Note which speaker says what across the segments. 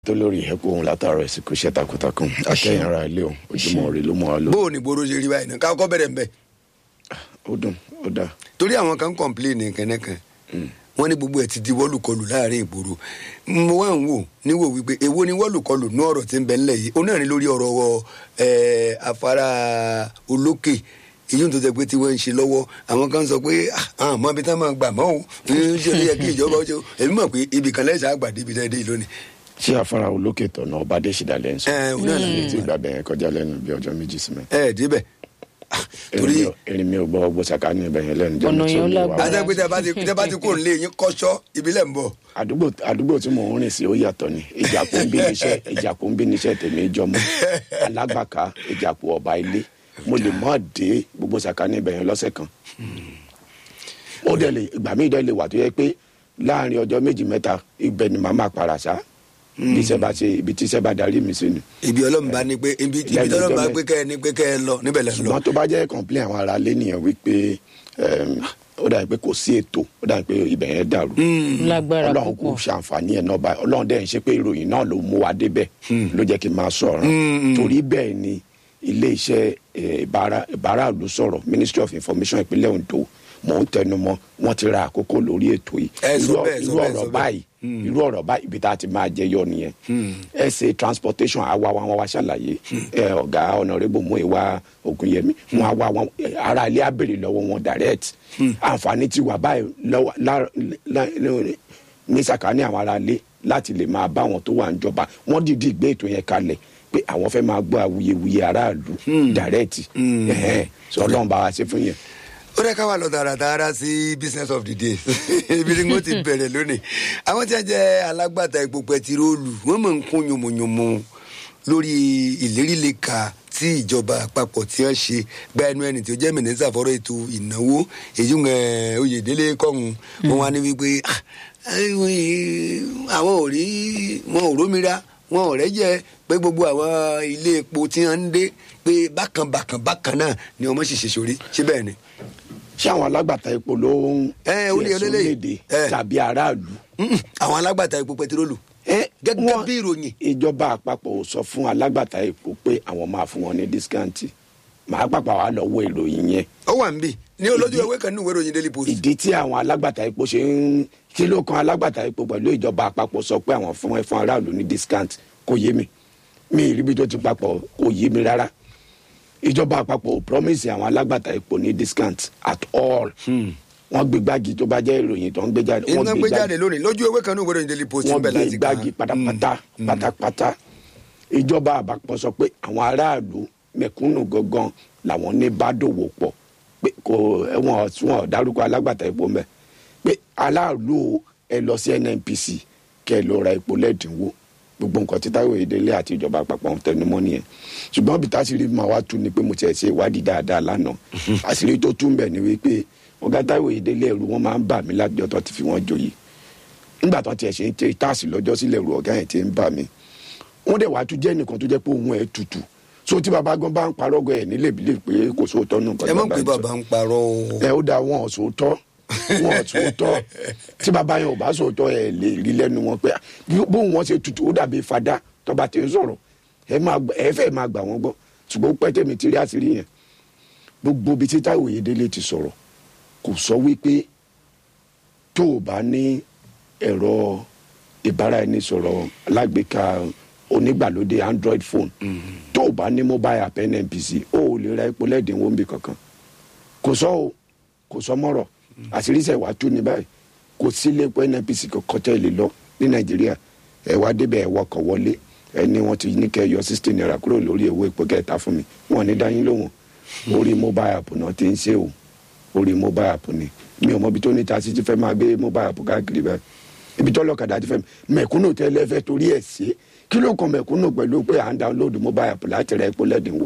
Speaker 1: tó lórí ẹ̀kọ́ òun látàrọ ìsìnkú iṣẹ́ takuntakun akẹ́yìn ara ilé o ojúmọ́ rẹ ló mọ́ wa lọ.
Speaker 2: bó o ní gbòòrò ṣe rí báyìí náà ká kọ́ bẹ̀rẹ̀ ń bẹ̀.
Speaker 1: ó dùn ó dáa.
Speaker 2: torí àwọn kan ń kọ̀ǹpléènì kẹ́nẹ́kan wọ́n ní gbogbo ẹ̀ ti di wọ́lùkọlù láàrin ìgboro mo wá ń wò níwò wípé èwo ni wọ́lùkọlù ní ọ̀rọ̀ tí ń bẹ ńlẹ̀ yìí onáà ní lórí ọ̀rọ̀ ẹ̀ afárá olókè èyí tó jẹ pé tí wọ́n ń ṣe lọ́wọ́ àwọn kan sọ pé àwọn àmọ́ ibi tá máa gbà mọ́ o ń ṣe ló yẹ kí ìjọba ó ṣe o èmi mọ̀ pé ibì kan lẹ́sẹ̀ àgbàdé ibi tẹ́ dé yìí lónìí.
Speaker 1: ṣé afárá olókè tọ̀nà ọba adésìdá lẹ́ ń sọ.
Speaker 2: ẹ òun náà là
Speaker 1: èyí tí ìgbà bẹ̀rẹ̀ kọjá lẹ́nu bí ọjọ́ méjì sí mẹ́.
Speaker 2: ẹ débẹ̀ torí
Speaker 1: erin mi ò gbọ́ ọgbó saka ní ibẹ̀ yẹn lẹ́nu jẹ́
Speaker 3: Ọ̀nà
Speaker 1: mi tí ó
Speaker 3: yẹn
Speaker 1: lè wá.
Speaker 3: lágbára.
Speaker 2: ajá pé tẹ́ bá ti tẹ́ bá ti kúrò nílé yín kọ́ṣọ́ ìbílẹ̀ ń bọ̀.
Speaker 1: àdúgbò àdúgbò tí mò ń rìn sí ó yàtọ̀ ni ìjàpọ̀ ń bí níṣẹ́ ìjàpọ̀ ń bí níṣẹ́ tèmi jọmọ alágbàká ìjàpọ̀ ọba ilé mo lè mọ́ dé gbogbo saka ní ibẹ̀ yẹn lọ́sẹ̀ kan ó dẹ̀ lè ìgbà míì dẹ̀ lè wà tó yẹ pé láàrin ọjọ́ méjì mẹ́ta ibẹ̀ ni màá máa para ṣá bí iṣẹ́ bá ṣe ibi tí iṣẹ́ bá darí mi sí ni
Speaker 2: ibi ọlọ́run bá ní pé ibi ibi
Speaker 1: Lẹ́nu
Speaker 2: tọ́lọ́run bá
Speaker 1: ọjọ́
Speaker 2: pé kẹ́ ẹ ní pé kẹ́ ẹ lọ níbẹ̀ lẹ́ ń lọ.
Speaker 1: ṣùgbọ́n tó bá jẹ́ complain àwọn ará lé nìyẹn wípé em, ó dàbí pé kò sí ètò ó dàbí pé ibẹ̀ yẹn dàrú
Speaker 3: lágbára
Speaker 1: ọlọ́run kò
Speaker 3: púpọ̀
Speaker 1: ṣàǹfààní ẹ̀ náà báyìí ọlọ́run dẹ̀ ń ṣe pé ìròyìn náà ló mú wa débẹ̀ ló jẹ́ kí n máa sọ̀rọ̀ torí bẹ́ẹ̀ ni ilé iṣẹ́ eh, ìbára- ìbáraàlú sọ̀rọ̀ ministry of information ìpínlẹ̀ ondo mò ń tẹnu mọ́ wọ́n ti ra àkókò lórí ètò yìí
Speaker 2: Ẹ sọ
Speaker 1: Irú-
Speaker 2: bẹ́ẹ̀, sọ
Speaker 1: irú
Speaker 2: bẹ́ẹ̀, sọ
Speaker 1: ọ̀rọ̀
Speaker 2: bẹ́ẹ̀.
Speaker 1: báyìí irú ọ̀rọ̀ báyìí ibi tá a ti máa jẹyọ nìyẹn ẹ ṣe transportation àwa wa wọn wá ṣàlàyé ẹ ọ̀gá ọ̀nàrẹ́bù mú ìwà ògùnyẹmí wọn àwa wọn ara ilé abèrè lọ́wọ́ wọn direct àǹfààní ti wà báyìí lọ́wọ́ lá- lá- lá- ní sàkání àwọn ará ilé láti lè máa bá wọn tó wà níjọba wọn dìídì gbé ètò yẹn kalẹ̀ pé àwọn fẹ́ máa gbọ́ awuyewuye aráàlú direct ẹ̀hẹ́n. sọ ọlọ́run bá wa ṣe fún yẹn.
Speaker 2: ó dẹ́ ká wà lọ tààràtààrà sí business of the day ibi tí wọ́n ti bẹ̀rẹ̀ lónìí àwọn tí wọ́n jẹ́ alágbàtà epo pẹtiróòlù wọ́n mọ̀ ń kún yomoyomo lórí ìlérílẹ̀ka tí ìjọba àpapọ̀ tí wọ́n ṣe gba ẹnu ẹni tí ó jẹ́ mínísítà fọ́rọ̀ ètò ìnáwó èyí ń oyèdélé kọ́hún wọn wá ní wípé "Ah, eh, àwọn ò rí wọn ò rómìíra wọn ò rẹ́jẹ pé gbogbo àwọn ilé epo tí wọ́n ń dé pé bákan bákan bákan náà ni ọmọ ṣì ṣe sórí ṣé bẹ́ẹ̀ ni.
Speaker 1: ṣé àwọn alágbàtà epo ló ń
Speaker 2: Ẹ, ó ní
Speaker 1: ẹ̀sùn
Speaker 2: eléyìí.
Speaker 1: léde
Speaker 2: Ẹ.
Speaker 1: tàbí aráàlú.
Speaker 2: Mm-mm, àwọn alágbàtà epo pẹtiróòlù
Speaker 1: Ẹ,
Speaker 2: gẹ́gẹ́
Speaker 1: wọ́n-
Speaker 2: bí ìròyìn
Speaker 1: ìjọba àpapọ̀ ò sọ fún alágbàtà epo pé àwọn máa fún wọn ní dískáǹtì màá pàpà wà lọ́wọ́ ìròyìn yẹn
Speaker 2: ó wà níbí ní olójú ewé kan ní ìwé ìròyìn daily post.
Speaker 1: ìdí tí àwọn alágbàtà epo ṣe ń kí ló kan alágbàtà epo pẹ̀lú ìjọba àpapọ̀ sọ pé àwọn fún ẹ fún aráàlú ní dískáǹtì kò yé mi mi ìríbi tó ti papọ̀ kò yé mi rárá ìjọba àpapọ̀ ò promise àwọn alágbàtà epo ní dískáǹtì at all wọ́n gbé gbági tó bá jẹ́ ìròyìn tó ń gbé jáde
Speaker 2: iná
Speaker 1: wọ́n
Speaker 2: gbé jáde lónìí lójú ewé kan ní ìwé ìròyìn daily post
Speaker 1: wọ́n
Speaker 2: níbẹ̀
Speaker 1: gbé
Speaker 2: láti kà
Speaker 1: gbági pátápátá pátápátá ìjọba àpapọ̀ sọ pé àwọn aráàlú mẹ̀kúnnù gangan làwọn ní bá dòwò pọ̀ pé kò wọn wọn dárúkọ alágbàtà epo mẹ́ pé aráàlú ẹ lọ sí nnpc kẹ ẹ lọ ra epo lẹ́dínwó gbogbo nǹkan tí Táíwò Oyèdélé àti ìjọba àpapọ̀ ń tẹnumọ́ nìyẹn ṣùgbọ́n bí táṣìírí máa wá tú ni pé mo tiẹ̀ ṣe ìwádìí dáadáa lánàá àṣírí tó tún bẹ̀ ni wípé ọ̀gá Táíwò Oyèdélé ẹ̀rù wọn máa ń bà mí lájọ́ tó ti fi wọ́n joyè nígbà tó tiẹ̀ ṣe ń tẹ táàsì lọ́jọ́ sílẹ̀ ru ọ̀gá yẹn ti ń bà mí wọ́n dẹ̀ wá tún jẹ́ nìkan tó jẹ́ pé òun ẹ̀ tutù so tí baba gan bá ń parọ́ gan ẹ̀ nílé ìbílẹ̀ pé kò sóòótọ́ nù nǹkan
Speaker 2: ẹ mọ̀
Speaker 1: tí
Speaker 2: pé
Speaker 1: baba
Speaker 2: bàbá
Speaker 1: ń
Speaker 2: ń parọ́ o.
Speaker 1: sọ ẹ ó da wọn ò sóòótọ́ wọn ò sóòótọ́ tí baba yẹn ò bá sóòótọ́ ẹ lè rí lẹ́nu wọn pé ah, bí- bóun wọn ṣe tutù ó dàbí fada tọba tí ń sọ̀rọ̀ ẹ máa gbà- ẹ fẹ́ máa gbà wọ́n gbọ́ ṣùgbọ́n ó pẹ́ tẹ̀mí tí rí àṣírí yẹn gbogbo ibi tí Táíwò Oyèdélé ti sọ̀rọ̀ kò sọ wípé tó o bá ní ẹ̀rọ ìbáraẹnisọ̀rọ̀ alágbèéká onígbàlódé android phone tó o bá ní mobile app nnpc o ò lè ra epo lẹ́dínwó níbi kankan kò sọ o kò sọ mọ́rọ̀ àṣírísẹ̀ wàá tú ní báyìí kò sí ilé epo nnpc kankan tẹ́ ẹ lè lọ ní nàìjíríà ẹ wá débẹ̀ ẹ wọkọ̀ wọlé ẹ ní wọ́n ti ní kẹ́ ẹ yọ sixteen naira kúrò lórí owó epo kẹta fún mi wọn ò ní dáyín lóhùn orí mobile app náà ti ń ṣe o orí mobile app ni mi ò mọ ibi tó ní tasí ti fẹ́ máa gbé mobile app káàkiri báyìí ibi tó lọ́kadà ti fẹ́ mẹ̀kúnnù tẹ́lẹ̀ fẹ́ torí ẹ̀ ṣe kí ló kan mẹ̀kúnnù pẹ̀lú pé à ń download mobile app láti ra epo lẹ́dínwó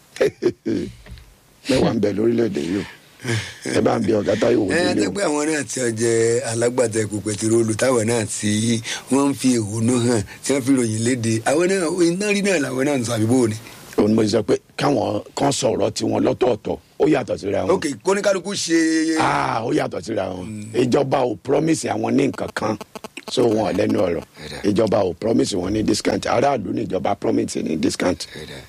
Speaker 1: mẹ́wàá ń bẹ lórílẹ̀‐èdè yìí o ẹ bá ń bí ọ̀gá Táíwò
Speaker 2: ẹ ẹ
Speaker 1: Oyèdélé
Speaker 2: tẹ́
Speaker 1: o
Speaker 2: pé àwọn náà tí wọ́n jẹ́ alágbàtà epo pẹtiróòlù táwọn náà tí wọ́n ń fi ìhónú hàn tí wọ́n fi ròyìn léde àwọn náà iná rí náà làwọn náà ń sọ àbíbò ni.
Speaker 1: òun ni mo sọ pé káwọn kan sọ̀rọ̀ tiwọn lọ́tọ̀ọ̀tọ̀ ó yàtọ̀ síra wọn
Speaker 2: ok kóníkálukú ṣe
Speaker 1: ah ó yàtọ̀ síra wọn ìjọba ò promise àwọn ní nǹkan kan so wọn ò lẹ́nu ọ̀rọ̀
Speaker 2: Ẹ̀dá.
Speaker 1: ìjọba ò promise wọn ní discount aráàlú ní ìjọba promise ní discount.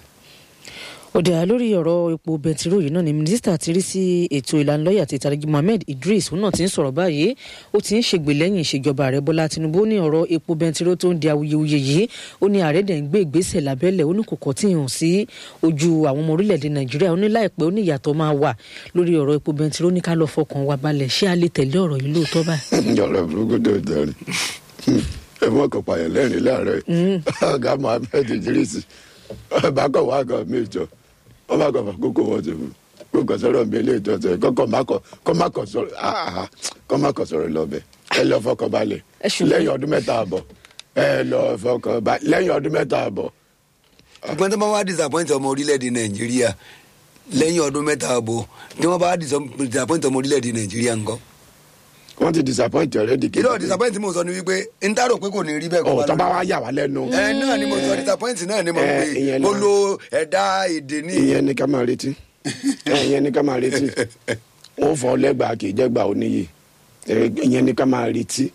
Speaker 3: ọ̀dà lórí ọ̀rọ̀ epo bẹntiró yìí náà ni mínísítà ti rí sí ètò ìlanilọ́yẹ̀ àti ìtàrígi mohammed idris òun náà ti ń sọ̀rọ̀ báyìí ó ti ń ṣègbè lẹ́yìn ìṣèjọba ààrẹ bọ́lá tinubu ó ní ọ̀rọ̀ epo bẹntiró tó ń di awuyewuye yìí ó ní ààrẹ dẹ̀ ń gbé ìgbésẹ̀ lábẹ́lẹ̀ ó ní kò kọ́ tí ì hàn sí ojú àwọn ọmọ orílẹ̀-èdè nàìjíríà ó ní láìpẹ́ ó ní ìyàtọ̀ máa wà lórí ọ̀rọ̀ epo bẹntiró ní ká lọ fọkàn wa balẹ̀ ṣé a lè tẹ̀lé ọ̀rọ̀ yìí lóòótọ́ báyìí.
Speaker 1: ọ̀rọ̀ burúkú tó jẹrin ẹ mọ̀ kàn pààyàn lẹ́rìn láàárọ̀ yìí ọ̀gá mohammed idris bákọ̀ wá kan mí jọ wọ́n bá kàn fà kókó wọn ti fún kókò sọ̀rọ̀ mi ilé ìjọsẹ̀ kọ́kọ́ má kọ́ kọ́ má kọ́ sọ̀rọ̀ áhà kọ́ má kọ́ sọ̀rọ̀ lọ́bẹ̀ ẹ lọ fọkàn balẹ̀
Speaker 3: Ẹ ṣùgbọ́n-
Speaker 1: lẹ́yìn ọdún mẹ́ta àbọ̀ ẹ lọ fọkàn balẹ̀ lẹ́yìn ọdún mẹ́ta àbọ̀
Speaker 2: ṣùgbọ́n tí wọ́n bá disappoint ọmọ orílẹ̀-èdè nàìjíríà lẹ́yìn ọdún mẹ́ta àbọ̀ tí wọ́n bá disappoint ọmọ orílẹ̀-èdè nàìjíríà ńkọ́.
Speaker 1: wọ́n ti disappoint already
Speaker 2: kí ló disappoint mo sọ ni wípé n ta rò pé kò ní rí bẹ́ẹ̀ kó
Speaker 1: ọ̀
Speaker 2: bá
Speaker 1: tọ́ bá
Speaker 2: lọ.
Speaker 1: wá yà wá lẹ́nu
Speaker 2: ẹ náà ni mo sọ disappoint náà ni mo
Speaker 1: Ẹ,
Speaker 2: pè
Speaker 1: ìyẹn
Speaker 2: mo
Speaker 1: náà.
Speaker 2: lo ẹ̀dá èdè ní.
Speaker 1: ìyẹn ní ká máa retí ẹ, ìyẹn ní ká máa retí wọ́n fọ lẹ́gbàá kì í jẹ́gbàá oníyè ẹ, ìyẹn ní ká máa retí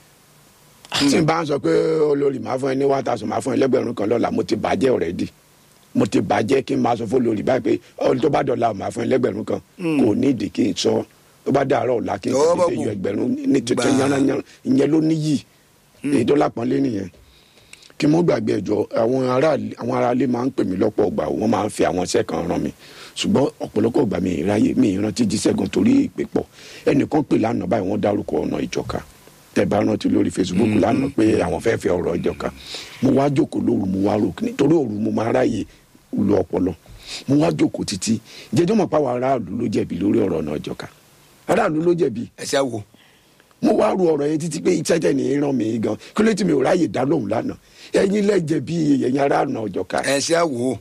Speaker 1: tí n bá ń sọ pé olórí máa fún ẹ ní one thousand máa fún ẹ lẹ́gbẹ̀rún kan lọ́la mo ti bàjẹ́ already mo ti bàjẹ́ kí n máa sọ fún olórí báyìí pé ọ̀rọ̀ tó bá dọ̀la máa fún ẹ lẹ́gbẹ̀rún kan kò ní ìdí kí n sọ tó bá dàárọ̀ ọ̀la kí n
Speaker 2: Tọwọ́
Speaker 1: kò
Speaker 2: bọ̀
Speaker 1: ní
Speaker 2: kù.
Speaker 1: yọ ẹgbẹ̀rún ní tuntun
Speaker 2: Gbà.
Speaker 1: yánnayánná ìyẹn ló níyì èyí tó lápọ́nlé nìyẹn kí mo gbàgbé ẹjọ àwọn aráàlú àwọn aráàlú máa ń pè mí lọ́pọ̀ ọgbà wọ́n máa ń fi àwọn iṣẹ́ kan ràn mí ṣùgbọ́n ọ̀pọ̀lọpọ̀ ọgbà mi ìráyè mi ìrántí jíṣẹ́gun torí ìpè pọ̀ ẹnìkan pè lánàá báyìí wọ́n dárúkọ ọ̀nà ìjọka tẹ́ bá rántí lórí facebook lánàá pé àwọn fẹ́ fẹ́ ọ̀rọ̀ ìjọka mo wá jókòó lóru mo wá rò nítorí òru mo máa ráyè lu ọpọlọ mo wá jókòó títí jẹjọ́ mọ̀ páwọn aráàlú ló jẹ̀bi lórí ọ̀rọ̀ ọ̀nà ìjọka aráàlú ló jẹ̀bi
Speaker 2: ẹ ṣe àwò.
Speaker 1: mo wá ru ọ̀rọ̀ yẹn títí pé ìtẹ́tẹ́ ní í ràn mí gan kí ló ti mi ò ráyè dá lóhùn lánàá ẹ̀yin lẹ́jẹ̀ bí ẹ̀yin ará ọ̀nà ọ̀jọ̀ka
Speaker 2: ẹ ṣe àwò.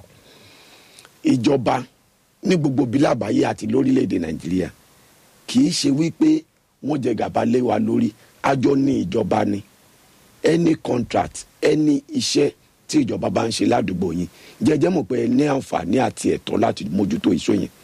Speaker 1: ìjọba ní gbogbo bí lábàáyé àti lórílẹ̀‐èdè nàìjíríà kì í ṣe wípé wọ́n jẹ gàba lé wa lórí àjọ ní ìjọba ni any contract any iṣẹ́ tí ìjọba bá ń ṣe ládùúgbò yín jẹjẹ mọ̀ pé ẹ ní àǹfààní àti ẹ̀tọ́ láti mójútó iṣẹ́ yẹn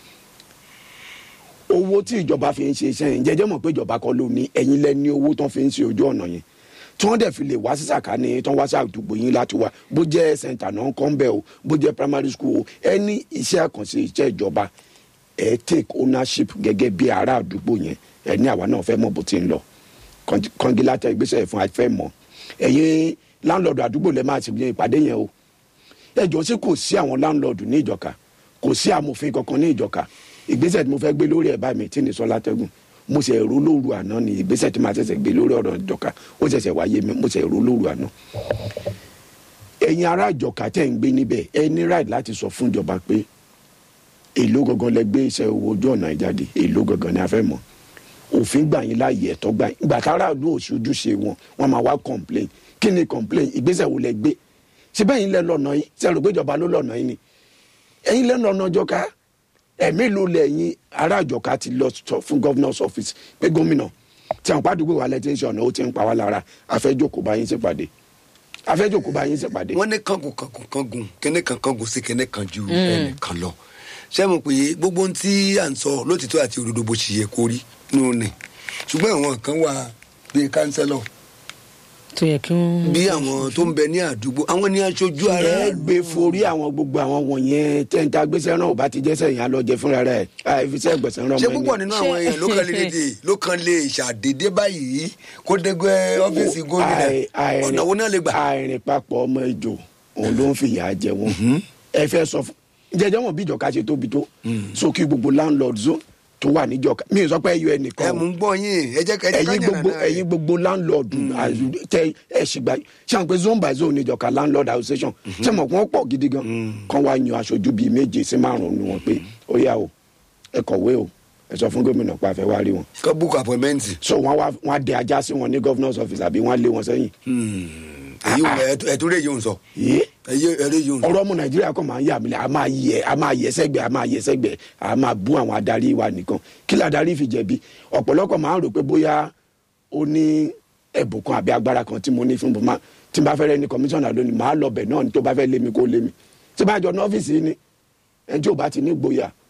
Speaker 1: owó tí ìjọba fi ń ṣe iṣẹ́ yẹn jẹjẹ mọ̀ pé ìjọba kọ́ ló ní ẹ̀yin lẹ ní owó tán fi ń ṣe ojú ọ̀nà yẹn tí wọ́n dẹ̀ fi lè wá sí sàkání tán wá sí àdúgbò yín láti wá bó jẹ́ center náà kọ́ ń bẹ̀ o bó jẹ́ primary school o ẹni iṣẹ́ àkànṣe iṣẹ́ ìjọba ẹ take ownership gẹ́gẹ́ bí ará àdúgbò yẹn ẹ ní àwa náà fẹ́ mọ̀ bó ti ń lọ kọ́ngilátà ìgbésẹ̀ fún afẹ́ mọ̀ ẹ̀yin láńlọ́ọ̀dù àdúgbò lẹ́ máa ti gbé ìpàdé yẹn o ẹjọ́ sí kò sí àwọn láńlọ́ọ̀dù ní ìjọka kò sí amòfin kankan ní ìjọka ìgbésẹ̀ tí mo fẹ́ gbé lórí ẹ̀ bá mi tí ní sọ látẹ́gùn mo ṣe èrò lóru àná ni ìgbésẹ̀ tí màá ṣẹ̀ṣẹ̀ gbé lórí ọ̀rọ̀ ìjọka ó ṣẹ̀ṣẹ̀ wáyé mi mo ṣe èrò lóru àná ẹ̀yin ará ìjọka tẹ̀ ń gbé níbẹ̀ ẹ ní right láti sọ fún ìjọba pé èló gangan lẹ gbé iṣẹ́ owó ojú ọ̀nà ìjáde èló gangan ni a fẹ́ mọ̀ òfin gbà yín láàyè ẹ̀tọ́ gbà yín ìgbà tára ìlú òṣojúṣe wọn wọn máa wá complain kí ni complain ìgbésẹ̀ wo lẹ gbé ṣé bẹ́ẹ̀ yín lẹ lọ́nà yín ṣe rò pé ìjọba ló lọ́nà yín ni ẹ̀yin lẹ lọ́nà ìjọka ẹ̀mí ló lẹ́yìn ará ìjọka ti lọ sọ fún governor's office pé gómìnà tí àwọn pàdúgbò wa lẹ ti ń ṣe ọ̀nà ó ti ń pa wá lára afẹ́jòkó bá yín ṣèpàdé afẹ́jòkó bá yín ṣèpàdé.
Speaker 2: wọ́n ní kangun kangun kangun kíní kan kangun sí kíní kan ju ẹnìkan lọ ṣé mo pè é gbogbo ohun tí à ń sọ lótìtọ́ àti òdodo bó ṣe yẹ kó rí nínú ni ṣùgbọ́n àwọn kan wà bíi kánsẹ́lọ̀
Speaker 3: tó yẹ kí wọ́n.
Speaker 2: bí àwọn tó ń bẹ ní àdúgbò àwọn ní aṣojú ara
Speaker 1: ẹ gbé forí àwọn gbogbo àwọn wọ̀nyẹn tẹ́ǹtà gbèsè náà ò bá ti jẹ́sẹ̀ yẹn á lọ jẹ fúnra rẹ̀ àìfisẹ́ gbèsè náà
Speaker 2: ṣé púpọ̀ nínú àwọn èèyàn ló kàn lè dé ló kàn lè ṣàdédé báyìí kó dégbé ọ́fíìsì gómìnà ọ̀nà wo náà lè gbà.
Speaker 1: àìrìn papọ̀ ọmọ ìjò òun ló ń fìyà jẹ wọn ẹ fẹ́ sọ fún jẹjẹ wọn bí ìjọka ṣe tóbi tó sókè gbogbo landlord zone tó wà níjọka mi ò sọ pé ẹyọ
Speaker 2: ẹ
Speaker 1: ẹnìkan
Speaker 2: mú gbọ́ yín ẹ jẹ́ ká ẹ jẹ́ ká
Speaker 1: ẹyin
Speaker 2: yànnà
Speaker 1: gbogbo
Speaker 2: náà
Speaker 1: ẹyin gbogbo landlord àzù- tẹ ẹ ṣìgbà ṣáà pé zone by zone níjọka landlord association ṣé mo kàn pọ̀ gidi gan kàn wá yan aṣojú bíi méje sí márùn ún wọn pé ó yá o ẹ kọ̀wé o ẹ sọ fún gómìnà pé a fẹ́ wá rí wọn
Speaker 2: kọ́ book appointment.
Speaker 1: so wọn wá wọn á dẹ ajá sí wọn ní governor's office àbí wọn á lé wọn sẹ́yìn
Speaker 2: èyí ò ẹtú rẹ̀ yóò ń sọ
Speaker 1: yìí
Speaker 2: ẹyẹ ẹrẹ yóò ń sọ.
Speaker 1: ọ̀rọ̀ ọmọ nàìjíríà kan máa ń yà mí lẹ a máa yẹ a máa yẹ sẹ́gbẹ̀ a máa yẹ sẹ́gbẹ̀ a máa bú àwọn adarí wa nìkan kí ladarí fi jẹ̀bi ọ̀pọ̀lọpọ̀ máa ń rò pé bóyá ó ní ẹ̀bùn kan àbí agbára kan tí mo ní fún bùnmá tí n bá fẹ́ rẹ ní kọmíṣánná lónìí màá lọ bẹ̀ náà ní tó bá fẹ́ lé mi kó lé mi tí bá jọ ní ọ́fíìsì yìí ni ẹni tí ò bá ti ní gboyà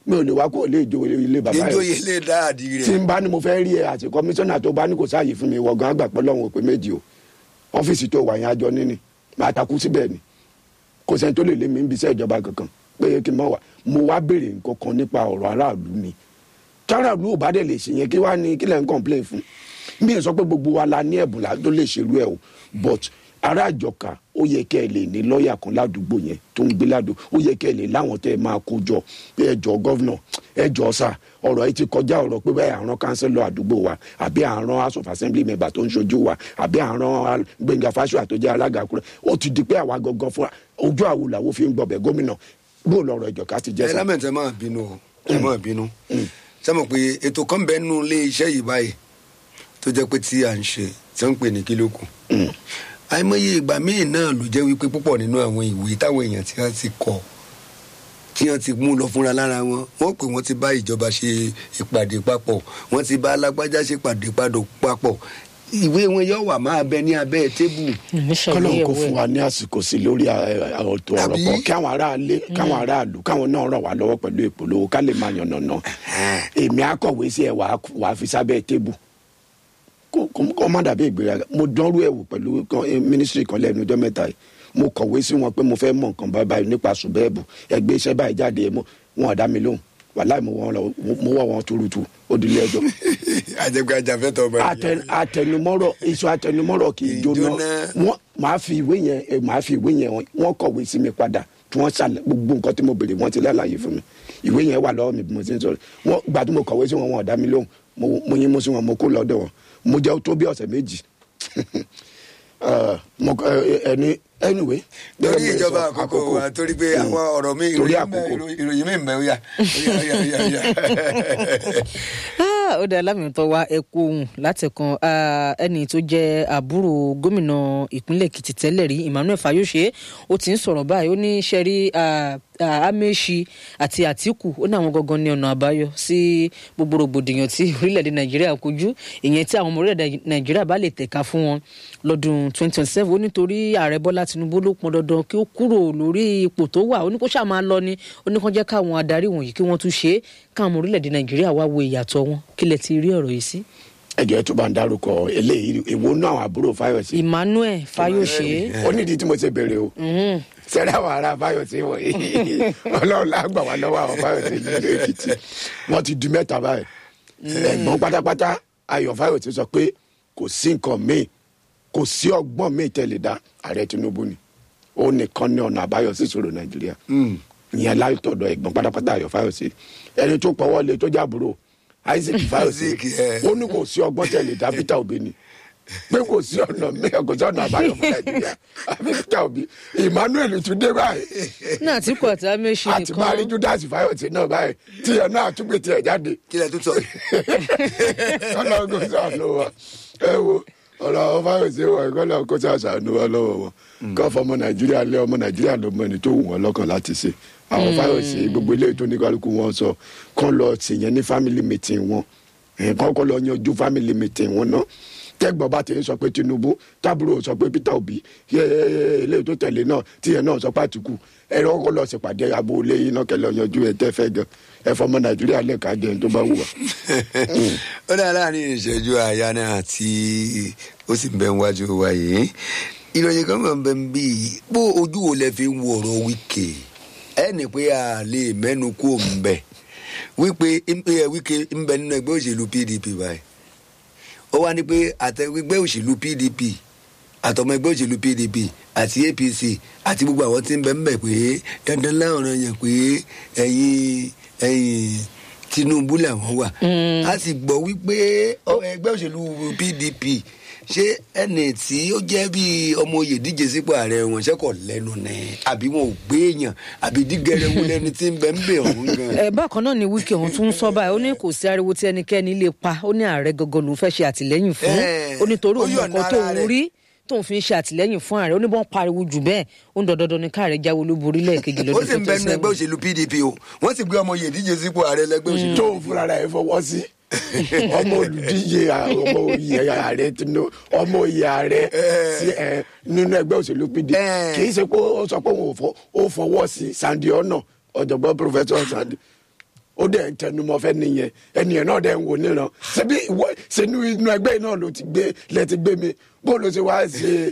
Speaker 1: mi ò lè wá kó lè jo ilé bàbá rẹ
Speaker 2: ìjòyè lè dá àdì
Speaker 1: tí
Speaker 2: rẹ̀
Speaker 1: n bá ní mo fẹ́ rí ẹ àti kọmíṣánná tó bá ní kò sáàyè fún mi wọ̀gán àgbàpọ̀ lọ́wọ́ pé méjì o ọ́fíìsì tó wà yẹn àjọ níní máa takú síbẹ̀ ni kò sẹ́ni tó lè lé mi ń bisẹ́ ìjọba kankan pé kí n mọ̀ wá mo wá béèrè nǹkan kan nípa ọ̀rọ̀ aráàlú ni táráàlú ò bá dẹ̀ lè ṣe yẹn kí wàá ní kí lẹ́ ń complain fún mi ò sọ pé gbogbo wa la ní ẹ̀bùn la tó lè ṣerú ẹ̀ o but ará àjọkà ó yẹ kẹ́ ẹ lè ní lọ́ọ̀yà kan ládùúgbò yẹn tó ń gbé ládùúgbò ó yẹ kẹ́ ẹ lè láwọn tẹ́ ẹ máa kó jọ pé ẹ jọ gọ́vnà ẹ jọ sà ọ̀rọ̀ yìí ti kọjá ọ̀rọ̀ pé bẹ́ẹ̀ àrùn kánsẹ́lọ̀ àdúgbò wa àbí àrùn house of assembly member tó ń ṣojú wa àbí àrùn gbẹ̀ngà fásua tó jẹ́ alága kúrẹ́ ó ti di pé àwa gangan fúnra ojú àwo làwo fi ń gbọ̀bẹ̀ gómìnà bó lọ̀rọ̀ ìjọ̀ká ti jẹ́
Speaker 2: ẹ
Speaker 1: sà.
Speaker 2: lámẹ̀tì ẹ máa bínú o ẹ máa bínú sẹ́mo pé ètò kan bẹ́ẹ̀ nù ilé iṣẹ́ yìí báyìí tó jẹ́ pé tí à ń ṣe tí wọ́n ń pè ní kílókù àìmọye ìgbà míì náà ló jẹ́ wípé púpọ̀ nínú àwọn ìwé táwọn èèyàn tí wọ́n ti kọ tí wọ́n ti mú lọ fúnra lára wọn wọ́n pè wọ́n ti bá ìjọba ṣe ìpàdé papọ̀ wọ́n ti bá alágbájá ṣe ìpàdé papọ̀ ìwé wọn yóò wà máa bẹ ní abẹ́ tébù
Speaker 1: kọ́lọ́n kò fún wa ní àsìkò sí lórí ọ̀tọ̀ ọ̀rọ̀
Speaker 2: Àbí?
Speaker 1: pọ̀ kí àwọn aráalé káwọn aráàlú káwọn náà ràn wá lọ́wọ́ pẹ̀lú ìpolówó ká lè máa yànnà náà èmi akọ̀wé sí ẹ̀ wàá wàá fi sábẹ́ tébù kó kó- kó má dàbí ìgbéraga mo dánrú ẹ̀ wò pẹ̀lú mínísírì kan lẹ́nu ọjọ́ mẹ́ta yìí mo kọ̀wé sí wọn pé mo fẹ́ mọ̀ nǹkan báyìí báyìí nípa ṣùbẹ́ẹ̀bù ẹgbẹ́ iṣẹ́ báyìí jáde mo- wọn ò dá mi lóhùn wàláì mo wọ́n lọ mo wọ́ wọn tuurutu ó di ilé ẹjọ́
Speaker 2: àjẹgbẹ́ ajàfẹ́tọ̀ ọmọ
Speaker 1: Atẹ- atẹnumọ́rọ̀ iṣu atẹnumọ́rọ̀ kì í jóná
Speaker 2: Ìjóná.
Speaker 1: wọn máa fi ìwé yẹn eh, máa fi ìwé yẹn wọn kọ̀wé sí mi padà tí wọ́n ṣàlẹ̀ gbogbo nǹkan tí mo béèrè wọ́n ti lálàyé fún mi ìwé yẹn wà lọ́wọ́ mi bí mo ti ń sọ̀rọ̀ wọn gbà tí mo kọ̀wé sí wọn wọn ò dá mi lóhùn mo- mo yín mo sí wọn mo kó lọ́dọ̀ wọn mo jẹ́ tó bí ọ̀sẹ̀ méjì Eh, mo kọ- eh, ẹni anyway.
Speaker 2: torí
Speaker 1: gẹ́gẹ́ bí mo
Speaker 2: ìjọba
Speaker 1: sọ,
Speaker 2: àkókò wa torí pé
Speaker 1: Mm.
Speaker 2: àwọn ọ̀rọ̀ mi
Speaker 1: torí
Speaker 2: ìròyìn mẹ́-
Speaker 1: àkókò
Speaker 2: ìròyìn mi mẹ́ ó yà ó yà ó yà ó yà.
Speaker 3: Ah, ó dá lámìtọ́ wa ẹ̀kú ohun látẹ̀kan ah, ẹni tó jẹ́ àbúrò gómìnà ìpínlẹ̀ èkìtì tẹ́lẹ̀ rí emmanuel fayose ó ti ń sọ̀rọ̀ báyìí ó ní sẹ́rí amechi àti atiku ó ní àwọn gangan ní ọ̀nà àbáyọ sí gbogbo rògbòdìyàn tí orílẹ̀-èdè nàìjíríà kojú ìyẹn tí àwọn ọmọ orílẹ̀-èdè nàìjíríà bá lè tẹ̀ka fún wọn lọ́dún 2027 ó nítorí ààrẹ bọ́lá tinubu ló pọn dandan kí ó kúrò lórí ipò tó wà ó ní kó ṣáà máa lọ ni ó ní kó jẹ́ káwọn adarí wọ̀nyí kí wọ́n tún ṣe é káwọn ọmọ orílẹ̀-èdè nàìjíríà wá wo ìyàtọ̀ wọn kí lẹ ti rí ọ̀rọ̀ yìí sí.
Speaker 1: ẹjọ́ tó bá ń dárúkọ eléyìí èwo náà àwọn àbúrò fáyọsì
Speaker 3: emmanuel fayose
Speaker 1: ó nídìí tí mo ṣe bèrè o sẹ́rẹ́ àwọn ará fáyọsì wọ̀nyí ọlọ́run lágbà wá lọ́wọ́ àwọn fáyọsì nílùú èkìtì wọ́n ti di mẹ́ta báyìí ẹ̀gbọ́n pátápátá ayọ̀ fáyọsì sọ pé kò sí nǹkan míì kò sí ọgbọ́n míì tẹ̀lé dá ààrẹ tinubu ni ó nìkan ní ọ̀nà àbáyọ sí ìṣòro nàìjíríà ìyẹn látọ̀dọ̀ ẹ̀gbọ́n pátápátá ayọ̀ fáyọsì ẹni tó pọ̀wọ́ lé tó jábúrò isaac fáyọsì
Speaker 2: Isaac, ẹ.
Speaker 1: ó ní kò sí ọgbọ́n tẹ̀lé dá peter obi ni pé kò sí ọ̀nà mẹ́rin kò sí ọ̀nà àbáyọ fún nàìjíríà àbí peter obi emmanuel tún dé báyìí
Speaker 3: ní àtìkù àti amechi
Speaker 1: àti máa rí
Speaker 3: nìkan
Speaker 1: judas fáyọsì náà báyìí tíyẹn náà tún gbé tiẹ̀ jáde
Speaker 2: kí lẹ tún sọ
Speaker 1: ọlọ́run kò sànù wa ẹ wo ọ̀rọ̀ àwọn fáyọsì wọ̀ ẹ̀ kọ́lọ́ kó sànù wa lọ́wọ́ wọn kọ́ fọmọ nàìjíríà lé ọmọ nàìjíríà ló mọ ẹni tó wù wọn lọ́kàn láti ṣe àwọn fáyọsì gbogbo ilé ètò oníkálukú wọn sọ kán lọ sèyẹn ní family meeting wọn ẹ̀ kán kọ́ lọ yanjú family meeting wọn náà tẹ́gbọ́n bá ti ń sọ pé tinubu tábúrò sọ pé peter obi ilé tó tẹ̀lé náà tíyẹn náà sọ pé àtìkù ẹ̀rọ kọ́ lọ ṣèpàdé abúlé yìí náà kẹlẹ́ yanjú ẹ̀ tẹ́ fẹ́ gan ẹ fọmọ nàìjíríà lẹ́ka jẹun tó bá wù wá.
Speaker 2: ó dáa láàrin ìṣẹ́jú àyà náà tí ó sì ń bẹ níwájú wa yìí ìròyìn kan máa ń bẹ ń bí i bó ojú wo lẹ fi ń wo ọ̀rọ̀ wíkè ẹnì pé a lè mẹ́nu kú òun bẹ̀ wípé wíkè ń bẹ nínú ẹgbẹ́ òṣèlú pdp báyìí ó wá ní pé àtẹgbẹ́ òṣèlú pdp àtọmọ ẹgbẹ́ òṣèlú pdp àti apc àti gbogbo àwọn tí ń bẹ ń bẹ̀ pé dandan láwọn yẹn pé ẹ̀yin ẹ̀yin tinubu làwọn wà a sì gbọ́ wípé ọ- ẹgbẹ́ òṣèlú pdp ṣé ẹnì tí ó jẹ́ bí ọmọ oyè díje sípò ààrẹ wọn ṣẹ́kọ̀ lẹ́nu ni àbí wọn ò gbé èèyàn àbí dígẹrẹwu lẹni tí ń bẹ ń bẹ ọ̀hún gan.
Speaker 3: ẹ bákan náà ni wíkì ọ̀hún tún ń sọ báyìí ó ní kò sí ariwo tí ẹnikẹ́ni lè pa ó ní ààrẹ gangan lòún fẹ́ ṣe àtìlẹ́yìn fún
Speaker 2: Eh,
Speaker 3: ó ní torí
Speaker 2: ó
Speaker 3: òun
Speaker 2: yọ̀ǹda
Speaker 3: nǹkan
Speaker 2: ara
Speaker 3: tóun
Speaker 2: rẹ̀.
Speaker 3: rí tóun fi ń ṣe àtìlẹ́yìn fún ààrẹ ó ní bọ́n pariwo jù bẹ́ẹ̀ ó ń dandandan ní káàrẹ jáwé olúborí lẹ́ẹ̀kejì
Speaker 2: ó
Speaker 3: lọ́dún
Speaker 2: sì ń bẹ nínú ẹgbẹ́ òṣèlú pdp o wọ́n sì gbé ọmọ oyè díje sípò ààrẹ lẹ́gbẹ́ òṣèlú
Speaker 1: tó ń fúnra rẹ̀ fọwọ́ sí ọmọ olùdíje à- ọmọ oyè ààrẹ tinú ọmọ oyè ààrẹ sí ẹ nínú ẹgbẹ́ òṣèlú pdp
Speaker 2: Eh.
Speaker 1: kì í ṣe pé ó sọ pé òun ò fọ- ó fọwọ́ sí sandi ọ̀nà ọ̀jọ̀gbọ́n pòfẹ́sọ̀ sandi ó dẹ̀ ń tẹnumọ́ fẹ́ nìyẹn ẹnìyẹn náà dẹ̀ ń wò níran ṣebí ìwọ sínú inú ẹgbẹ́ yìí náà ló ti gbé lẹ ti gbé mi bó ló ṣe wá ṣe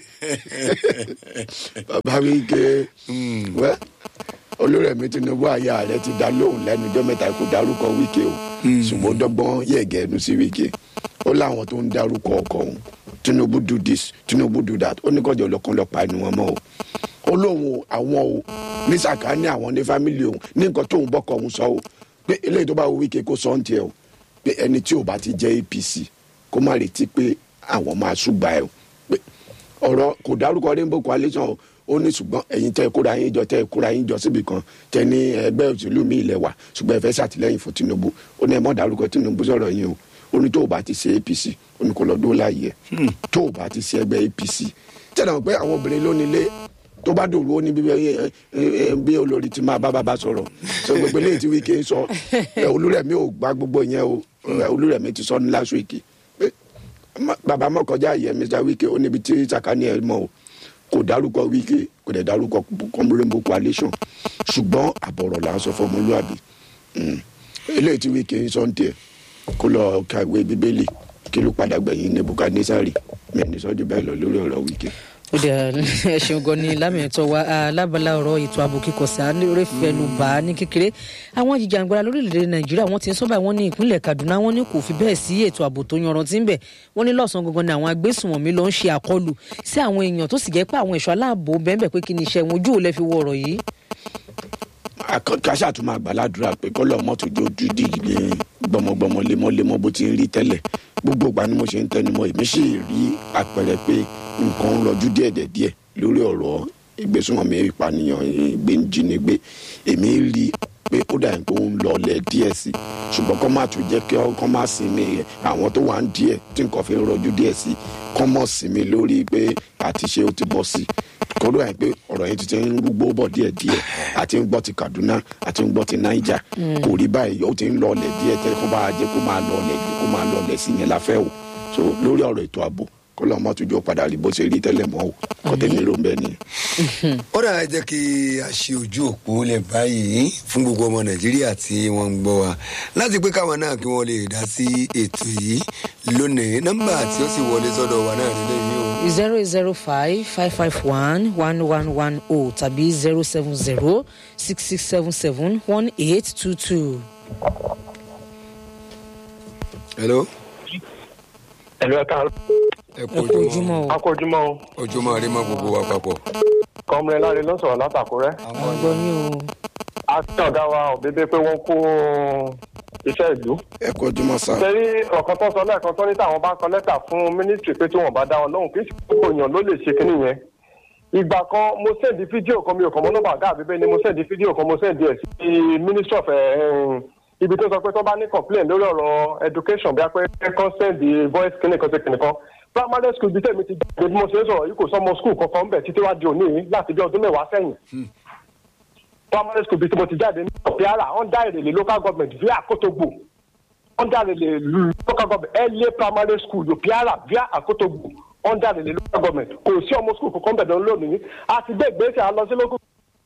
Speaker 1: bàbá mi ké wẹ́ olórẹ̀mí tinubu àyà rẹ ti dá lóhùn lẹ́nu ọjọ́ mẹ́ta kó dárúkọ wíkẹ́ o ṣùgbọ́n ó dọ́gbọ́n yẹ̀gẹ́ ẹnu sí wíkẹ́ ó láwọn tó ń dárúkọ ọkọ̀ òun tinubu do this tinubu do that ó ní kọjọ ọlọkan lọ pa ẹnu wọn mọ o ó lóun o àwọn o ní sàkáání àwọn ní fámìlì òun ní nǹkan tóun bọkọ òun sọ o pé eléyìí tó bá wo wíkẹ́ kó sọ ń tiẹ̀ o pé ẹni tí ò bá ti jẹ́ apc kó má retí pé àwọn máa ṣùgbà ẹ̀ o pé ọ̀rọ̀ kò dárúkọ rainbow coalition o ó ní ṣùgbọ́n ẹ̀yin tẹ́ ẹ kóra yín jọ tẹ́ ẹ kóra yín jọ síbi kan tẹ́ ní ẹgbẹ́ òṣèlú mi ilẹ̀ wa ṣùgbọ́n ẹ fẹ́ ṣàtìlẹ́yìn fún tinubu ó ní ẹ mọ̀ dárúkọ tinubu sọ̀rọ̀ yín o ó ní tó o bá ti ṣe apc ó ní kó lọ dó láàyè ẹ tó o bá ti ṣe ẹgbẹ́ apc tẹ́lẹ̀ mọ̀ pé àwọn obìnrin ló nílé tó bá dòwú ó ní bí ẹ- ẹ- ẹ- bí olórí ti máa bá bàbá sọ̀rọ̀ sọ gbogbo eléyìí tí wíkẹ́ sọ ẹ, olúrẹ̀mí ò gba gbogbo yẹn o ẹ, olúrẹ̀mí ti sọ ní last week pé ma- bàbá mọ̀ kọjá yẹ mr wíkẹ́ ó níbi tí sàkání ẹ mọ̀ o kò dárúkọ wíkẹ́ kò dẹ̀ dárúkọ rainbow coalition ṣùgbọ́n àbọ̀rọ̀ là ń sọ fún ọmọlúwàbí Mm. eléyìí tí wíkẹ́ sọ ń tiẹ̀ kó lọ kàwé bíbélì kí ló padà gbẹ̀yìn nebukadnesari mẹ́ni sọ́jú bẹ́ẹ̀ lọ lórí ọ̀rọ̀ wíkẹ́.
Speaker 3: ó dẹ̀ ẹ ṣeun gan ni lámìẹ̀tọ́ wa alábàlá ọ̀rọ̀ ètò ààbò kíkọ̀sá lórí fẹnu bá a ní kékeré àwọn jìjàngbara lórílẹ̀‐èdè nàìjíríà wọ́n ti ń sọ́bà wọ́n ní ìpínlẹ̀ kaduna wọ́n ní kò fi bẹ́ẹ̀ sí ètò ààbò tó yanrantí ń bẹ̀ wọ́n ní lọ́sàn-án gangan ni àwọn agbésùnmọ̀mí ló ń ṣe àkọlù sí àwọn èèyàn tó sì jẹ́ pé àwọn ẹ̀ṣọ́ aláàbò bẹ́ẹ̀ pé kí ni iṣẹ́ wọn ojú ò lẹ́ fi wọ ọ̀rọ̀ yìí.
Speaker 1: kásá tún máa gbàládùra pé kọ́lọ́ mọ́tò jó dídì ní gbọmọgbọmọ lemọ́lemọ́ bó ti ń rí tẹ́lẹ̀ gbogbo ìgbà ni mo ṣe ń tẹnumọ́ èmi sì rí àpẹẹrẹ pé nǹkan ń rọjú díẹ̀díẹ̀ lórí ọ̀rọ̀ ìgbésùnmọ̀mí ìpànìyàn ìgbéǹjínigbé èmi rí pé ó dà pé ó ń lọlẹ̀ díẹ̀ sí i ṣùgbọ́n kọ́ máa tún jẹ́ kí kọ́ máa sinmi àwọn tó wà ń díẹ̀ tí nǹkan fi ń rọjú díẹ̀ sí i kọ́ mọ̀ sinmi lórí pé àtiṣe ó ti bọ́ sí i kọ́dọ̀ yẹn pé ọ̀rọ̀ yẹn ti ti ń rúgbó bọ̀ díẹ̀ díẹ̀ àti ń gbọ́ ti kaduna àti ń gbọ́ ti niger kò rí báyìí ó ti ń lọlẹ̀ díẹ̀ tẹ́ kó bá jẹ́ kó máa lọlẹ̀ kó máa lọlẹ̀ sí yẹn la fẹ́ o so lórí ọ̀rọ̀ ètò ààbò kó lọ́ọ́ mọ́ tujọ́ padà rí bó ṣe rí tẹ́lẹ̀ mọ́ o kọ́tẹ́ mi ló ń bẹ nìyẹn.
Speaker 2: ó dà jẹ́ kí a ṣe ojú òpó lẹ̀ báyìí fún gbogbo ọmọ nàìjíríà tí wọ́n ń gbọ́ wa láti pé káwọn náà kí wọ́n lè dá sí ètò yìí lónìí nọ́mbà tí ó sì wọlé sọ́dọ̀ wa náà nílẹ̀ yìí o.
Speaker 3: zero zero five five five one one one one o tàbí zero seven zero six six seven seven one eight two two.
Speaker 2: hello
Speaker 4: ẹ̀lú ẹ̀ka
Speaker 2: ẹ kú
Speaker 3: ẹ kú ojúmọ́ o
Speaker 4: akójúmọ́ o
Speaker 2: ojúmọ́ rí mọ́ gbogbo wa papọ̀.
Speaker 4: kọ́mìnrin láre ló ń sọ̀rọ̀ látàkúrẹ́.
Speaker 3: àwọn gbọ́ ní o.
Speaker 4: a ti ọ̀gá wa òbébé pé wọ́n kó iṣẹ́ ìlú.
Speaker 1: ẹ kó ojúmọ́ sá.
Speaker 4: sẹ́rí ọ̀kan tó sọ lẹ́ẹ̀kan tó ní táwọn bá kọ lẹ́tà fún mínísítì pé tí wọ́n bá dá wọn lóhùn kì í ṣe gbogbo èèyàn ló lè ṣe kínní yẹn. ìgbà kan mo sẹ́ndì fídíò kan mi ò kàn mọ́ nọ́mbà ọ̀gá àbíbẹ́ ni mo sẹ́ndì fídíò kan mo sẹ́ndì ẹ̀ sí ministry of eh, ibi tó sọ pé tó bá ní complain lórí ọ̀rọ̀ education bí a pé consent the voice clinic kan ṣe kìnìkan primary school bí tèmi ti jáde bí mo ṣe ń sọ̀rọ̀ yìí kò sọ́mọ school kankan ń bẹ̀ títí wá di òní yìí láti bí ọdún mẹ́wàá sẹ́yìn primary school bí tí mo ti jáde ní ọ̀pẹ́ara under èrèlè local government via Akotogbo under èrèlè local government LA primary school ọ̀pẹ́ara via Akotogbo under èrèlè local government kò sí ọmọ school kankan bẹ̀ dán lónìí a ti gbé ìgbésẹ̀ a lọ sí local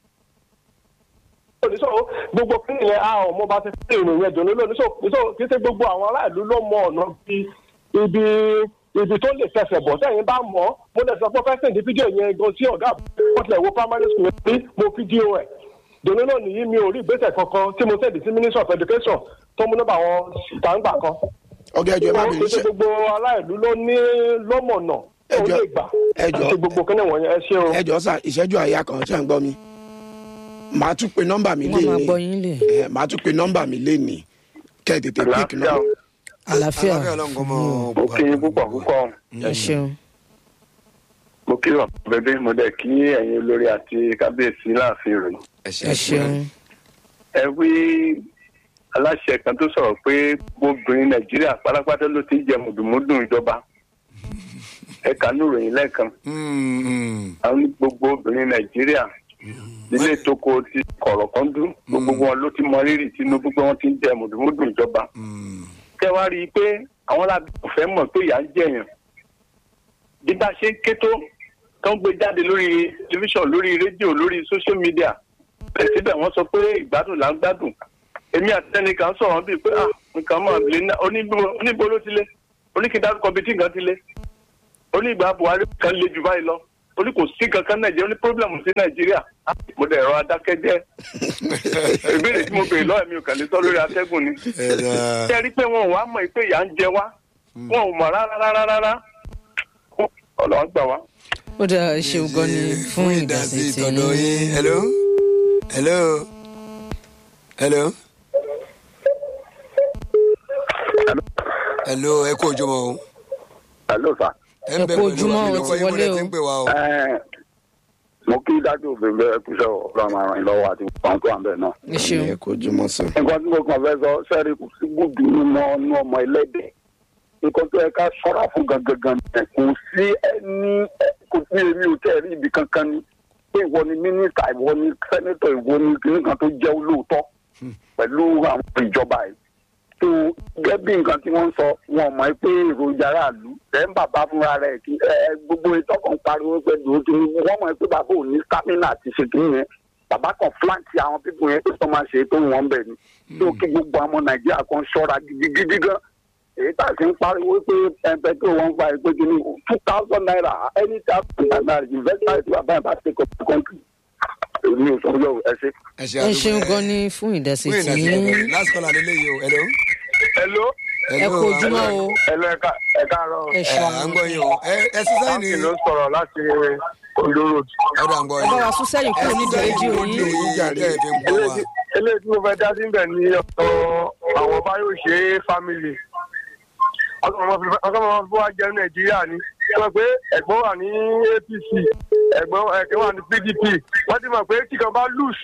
Speaker 4: oníṣò gbogbo kínní yẹn a ọmọ bá ti fẹ́ ìròyìn ẹ̀dùn ló lóníṣò níṣò kí ṣe gbogbo àwọn aráàlú ló mọ ọ̀nà bí ibi ibi tó lè fẹsẹ̀ bọ̀ sẹ́yìn bá mọ̀ ọ́ mo lè sọ pé fẹ́ sèǹdí fídíò yẹn gan sí ọ̀gá wọ́n tilẹ̀ wo primary school yẹn rí mo fídíò ẹ̀ dòní náà nìyí mi ò rí ìgbésẹ̀ kankan tí mo sẹ́ǹdì sí ministry of education tó mú nọ́mbà wọn ìtàǹgbà kan
Speaker 1: ọgá ẹjọ ẹ má bèrè
Speaker 4: kí ṣe
Speaker 1: iṣẹ́
Speaker 4: gbogbo aráàlú ló ní lọ́mọ̀nà tó
Speaker 1: Ẹjọ́-
Speaker 4: lè gbà
Speaker 1: ẹjọ́-
Speaker 4: àti gbogbo kínní wọ̀nyẹn ẹ ṣé o.
Speaker 1: ẹjọ sá ìṣẹ́jú àyà kan ṣe ń gbọ́ mi màá tún pe nọ́mbà mi
Speaker 3: wọ́n máa gbọ́
Speaker 1: léni
Speaker 3: yín lè.
Speaker 1: ẹ màá tún pe nọ́mbà mi léni kẹ́ ẹ tètè pík
Speaker 4: àlàáfíà
Speaker 1: náà.
Speaker 4: o.
Speaker 3: àlàáfíà
Speaker 2: ọlọ́nkọ́ mọ́
Speaker 4: mo kí yín púpọ̀ púpọ̀
Speaker 3: ẹ ṣeun.
Speaker 4: mo kí wà bẹbẹ mo dẹ kí ẹ̀yin olórí àti kábíyèsí láàfin rẹ
Speaker 2: ẹ
Speaker 3: ẹ ṣeun.
Speaker 4: ẹ wí aláṣẹ kan tó sọ̀rọ̀ pé obìnrin nàìjíríà pátápátá ló ti ń jẹ mùdùmúdùn ìjọba ẹ kà ní ìròyìn lẹ́ẹ̀kan àwọn ní gbogbo obìnrin nàìjíríà nílé tóko ti kọ̀rọ̀ kan dún gbogbo wọn ló ti mọ rírì tinubu pé wọ́n ti ń jẹ mùdùmúdùn ìjọba kẹ́ wá rí i pé àwọn alábẹ́ kò fẹ́ mọ̀ pé ìyà ń jẹ̀yàn bí bá ṣe ń ké tó tó ń gbé jáde lórí tẹlifíṣàn lórí rédíò lórí social media bẹ́ẹ̀ síbẹ̀ wọ́n sọ pé ìgbádùn là ń gbádùn èmi àtẹnìkan sọ̀rọ̀ bíi pé ah nǹkan máa lè ná oníbo- oníbo ló ti lé oníkìdárúkọ bíi tí nǹkan ti lé onígbà buhari kan le jù báyìí lọ oní kò sí kankan nàìjíríà oní pírọ́blẹ̀mù sí nàìjíríà Ah, mo dẹ̀ rọ adákẹ́jẹ́ ìbéèrè tí mo béèrè lọ́wọ́ mi ò kàn lè sọ lórí atẹ́gùn ni
Speaker 2: ẹ̀rọ
Speaker 4: ṣé ẹ rí i pé wọn ò wá mọ̀ pé ìyà ń jẹ wá wọn ò mọ̀ rárá rárá rárá ọlọ́run gbà wá.
Speaker 3: ó dáa ẹ ṣeun gan ni fún ìdásí tí
Speaker 2: ìtọ́dọ̀ yín hello hello hello hello ẹ kú ojúmọ́ o
Speaker 5: hello sir.
Speaker 2: ẹ ń
Speaker 3: Ẹ
Speaker 2: bẹ
Speaker 3: kú
Speaker 2: pẹ̀lú
Speaker 3: ojúmọ́,
Speaker 2: wa
Speaker 3: o
Speaker 2: lórúkọ
Speaker 3: ti
Speaker 2: yín mo
Speaker 3: wọlé
Speaker 2: lẹ
Speaker 3: o.
Speaker 2: ti ń pè wá o
Speaker 5: Ẹ, mo kí dájú òfin bẹ́ẹ̀ kúṣẹ́ ọ̀rọ̀ máa ràn yín lọ́wọ́ àti àwọn tó wà ń bẹ̀ náà.
Speaker 3: ẹ ṣeun
Speaker 1: ẹ kó jùmọ̀ sí.
Speaker 5: nǹkan tí mo kàn fẹ́ sọ sẹ́ẹ̀rì kò sí gbùdù nínú ọ̀nù ọmọ ẹlẹ́dẹ̀ nǹkan tó yẹ ká ṣọ́ra fún gangan ni kò sí ẹni kò sí èmi ò tẹ́ rí ibi kankan ni pé ìwọ ni mínísítà ìwọ ni sẹ́nẹ́tọ̀ ìwọ ni kìnnìkan tó jẹ́ olóòótọ́ pẹ̀lú àwọn ìjọba yìí tó gẹ́gẹ́ bí nǹkan tí wọ́n ń sọ wọn mọ̀ pé èròjà aráàlú ẹ̀ ń bàbá fúnra rẹ̀ kí ẹ ẹ, gbogbo ìtọ́kàn pariwo pé dòótọ́ ni wọ́n mọ̀ pé bàbá ò ní stamina àti ṣe kí nìyẹn bàbá kan flanti àwọn pípọ̀ yẹn tó máa ṣe tó wọ́n bẹ̀ ni tó kí gbogbo àwọn ọmọ nàìjíríà kan ṣọ́ra gidigidi gan èyí tá a ti ń pariwo pé ẹnpẹ tó wọn gba ẹgbẹ́ kìíní two thousand naira any thousand naira investment tí bàbá yẹn bá take up the country èmi ò sọ yọ ẹ ṣe.
Speaker 2: ẹ ṣe
Speaker 3: ẹ
Speaker 2: àdúgbò
Speaker 3: ṣeun
Speaker 2: ẹ.
Speaker 3: gan ni fún ìdásí
Speaker 2: fún
Speaker 3: tí
Speaker 2: ìdásí last call àlélẹ́yìí o hello
Speaker 4: hello
Speaker 3: ẹ
Speaker 2: hello
Speaker 3: kú ojúmọ́ o
Speaker 4: hello ẹ̀ka ẹ̀ka àárọ̀
Speaker 3: ẹ
Speaker 2: ẹ
Speaker 3: ṣeun
Speaker 2: à ń gbọ́ yín o ẹ ẹ sísáì ní
Speaker 4: báńkì ló ń sọ̀rọ̀ láti ondo road.
Speaker 2: ọ̀dọ̀ à ń gbọ́
Speaker 3: ẹ
Speaker 2: yín
Speaker 3: bá wa sún sẹ́yìn kúrò nídìí rédíò yín
Speaker 2: yín jàre ẹ fi ń gbọ́ wa
Speaker 4: eléyìí tí mo fẹ́ dá sí bẹ̀ ní ọ̀dọ̀ àwọn Fáyọ̀ṣe family ọkọ̀ ọmọ fún wa jẹ́ nàìjíríà ni sọ pé ẹ̀gbọ́n wà ní APC ẹ̀gbọ́n ẹ̀kẹ́ wà ní PDP wọ́n ti mọ̀ pé tí kan bá loose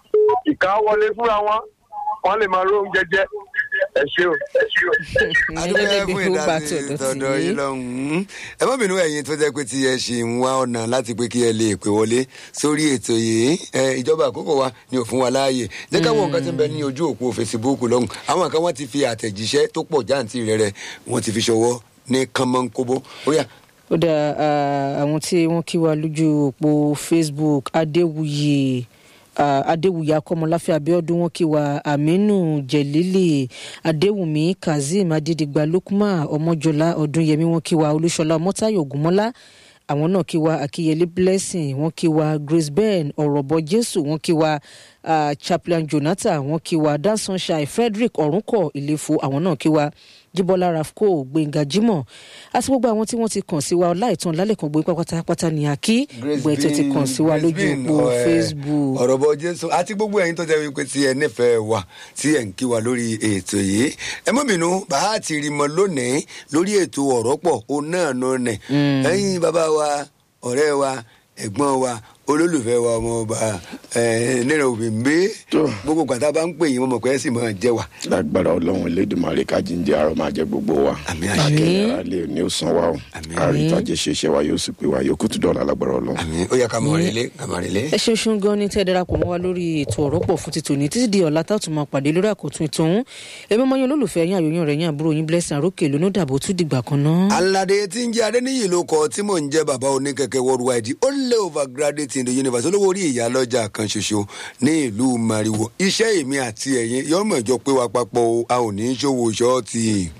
Speaker 4: ìka wọlé fúnra wọn wọ́n lè máa ró oúnjẹ jẹ ẹ ṣé o ẹ ṣé o.
Speaker 2: adúgbò
Speaker 3: Ẹlẹ́dẹ̀
Speaker 2: ẹ
Speaker 3: bí
Speaker 2: fún
Speaker 3: ó bá
Speaker 2: ìdásí
Speaker 3: tọ̀dọ̀
Speaker 2: tọ̀dọ̀
Speaker 3: sí.
Speaker 2: yín lọ́hùn-ún ẹ má bínú ẹ̀yin tó jẹ́ pé tí ẹ ṣì ń wá ọ̀nà láti pé kí ẹ lè pè wọlé sórí ètò yìí ẹ ìjọba àkókò wa ni ò fún wa láàyè jẹ́ káwọn nǹkan ti ń bẹ ní ojú òpó Facebook lọ́hùn àwọn kan wọ́n ti fi àtẹ̀jíṣẹ́ tó pọ̀ jáǹtì rẹ̀ rẹ̀ wọ́n ti fi ṣọwọ́ ní kánmọ́nkóbó ó yá
Speaker 3: ó dá ah, àwọn tí wọ́n kí wa lójú òpó facebook adéwuyè ah, adéwuyè akọmọláfẹ abiodun wọ́n kí wa aminu jẹlílì adéwùmí kazeem adédìgbà lukman ọmọjọlá ọdúnyẹmí wọ́n kí wa olúṣọlá ọmọtáyọ ògúnmọ́lá àwọn náà kí wa akíyẹlé blessing wọ́n kí wa grace ben ọ̀rọ̀bọ jésù wọ́n kí wa ah, chaplain jonathan wọ́n kí wa dan sunshine frederick ọ̀rúnkọ̀ ìlẹ́fọ̀ àwọn náà kí wa jíbọ́lá rafco gbẹ̀ngà jimoh àti gbogbo àwọn tí wọ́n ti kàn sí wa láìtàn lálẹ́ kan gbé pátápátá ní àkí gbogbo ẹ̀ tó ti kàn sí wa
Speaker 2: Grace
Speaker 3: lójú
Speaker 2: Bean,
Speaker 3: òpó
Speaker 2: ọ, ẹ,
Speaker 3: facebook.
Speaker 2: ọ̀rọ̀ bọ jésù àti gbogbo ẹ̀yin tó jẹ́ wípé tí ẹ nífẹ̀ẹ́ wa tí ẹ̀ ń kí wa lórí ètò yìí ẹ mọ́ bínú bàá ti rí mọ lónìí lórí ètò ọ̀rọ̀ pọ̀ òun náà nù nẹ̀ ẹ̀yin bàbá wa ọ̀rẹ́ wa ẹ̀gbọ́n wa olólùfẹ́ wa ọmọ ọba nínú òbíǹbé
Speaker 1: Tó.
Speaker 2: gbogbo gbàtà bá ń pè yín wọn mọ̀ pé ẹ sì máa jẹ́ wa.
Speaker 1: lágbára ọlọ́run elédùnmarè kájíǹde àrò máa jẹ gbogbo wa
Speaker 2: Àmín, àṣẹ.
Speaker 1: akẹ́yìn ara lè ní ó san wa o
Speaker 2: Àmín.
Speaker 1: àrítàjẹ ṣeṣẹ wa yóò sì pé wa yóò kútu dọ̀la lágbára ọlọ́run.
Speaker 2: àmì ó yẹ ká mọ̀ rẹ́lẹ́ ká mọ̀ rẹ́lẹ́.
Speaker 3: ẹ ṣeun ṣeun gan ni tẹ́ ẹ darapọ̀ mọ́ wa lórí ètò ọ̀rọ̀ pọ̀ fún ti tòní títí di ọ̀la tá a tún máa pàdé lórí àkótún ètò ọ̀hún èmi ọmọ yín olólùfẹ́ yín àyòyìn rẹ̀ yín àbúrò yín blessing àrókè lónú dàbò tún dìgbà kan náà.
Speaker 2: alade tí ń jẹ adéníyì ló kọ tí mò ń jẹ bàbá oníkẹkẹ worldwide ó lé overgraduate in the universe olówó orí ìyá lọ́jà kan ṣoṣo ní ìlú mariwo iṣẹ́ èmi àti ẹ̀yin yọmọ ìjọ pé wa papọ̀ o a ò ní í ṣòwò ṣọ́ọ̀tì.